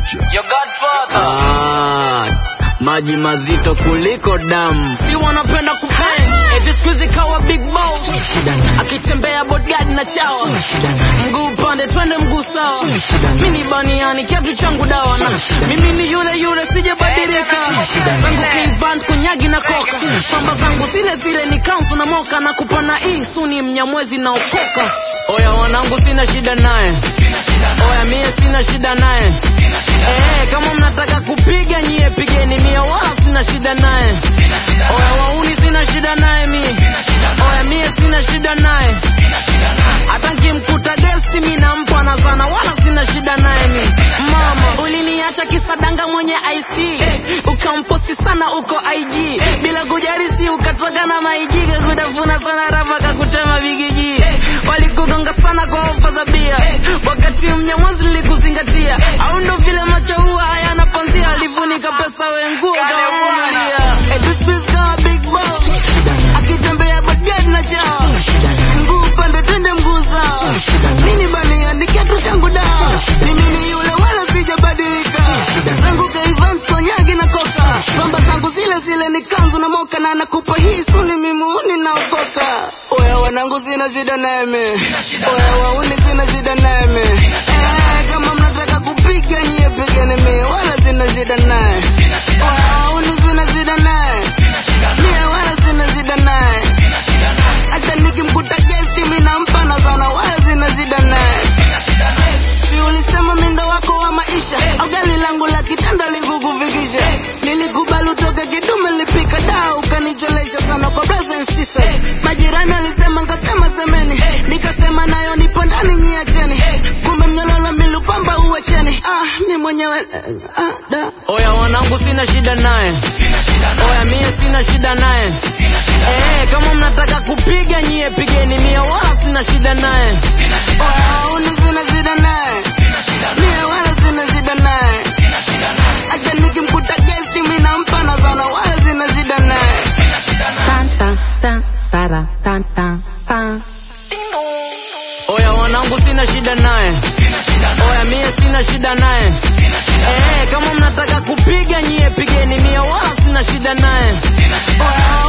Your godfather. Ah, maji mazito kuliko damu. si wanapenda kupenda eti siku hizi kawa big boss akitembea bodyguard na chawa mguu upande twende mguu sawa mini baniani kiatu changu dawa na mimi ni yule yule sijabadilika zangu kiband kunyagi na koka pamba zangu zile zile ni kanzu na moka na kupana hii suni mnyamwezi na okoka oya wanangu sina shida naye oya mie sina shida naye Eh, kama mnataka kupiga nyie pigeni mie wala sina shida naye oya wauni sina shida naye mie oya mie sina shida naye hata nkimkuta gesti mi nampa na sana wala sina shida naye mi mama uliniacha kisadanga mwenye ic ukamposti sana uko ig bila kujarisi ukatoka na maijika kutafuna sana rapa kakutema vigiji walikugonga sana kwa ofa za bia wakati mnyamwazi likuzingatia au ndo vile macho huwa hayana panzia alifunika pesa wenguo kawavumilia Eh, this bitch got a big boss akitembea bagadi na chao mguu upande twende mguu sawa nini bania ni kiatu changu dawa mimi ni yule wala sijabadilika zangu kaivans konyagi na koka pamba zangu zile zile ni kanzu na moka na nakupa hii suni mimuuni naokoka oya wanangu sina shida neme oya wauni sina shida neme eh, kama mnataka kupiga nyie pigeni mie wala sina shida naye oya wauni sina shida naye mie wala sina shida naye hata nikimkuta gesti mi nampa na sana wala sina shida naye si ulisema mindo wako wa maisha au gari langu la kitanda likukufikisha nilikubali utoke kidume lipika daa ukanicholesha sana kwa brothers and sisters majirani alisema nkasema semeni nikasema nayo nipo ndani nyiacheni kumbe mnyololo milupamba uwacheni ah, mi mwenyewe ah, da. oya wanangu sina shida naye oya mie sina shida naye Eh, kama mnataka kupiga nyie pigeni mie wala sina shida naye oya uni sina shida naye mie wala sina shida naye hata nikimkuta gesti mi nampa na sana wala sina shida naye Tan, tan, tan, tara, tan, tan, tan. oya wanangu sina shida naye oya mie sina shida naye Eh, kama mnataka kupiga nyie pigeni mie wala sina shida naye oya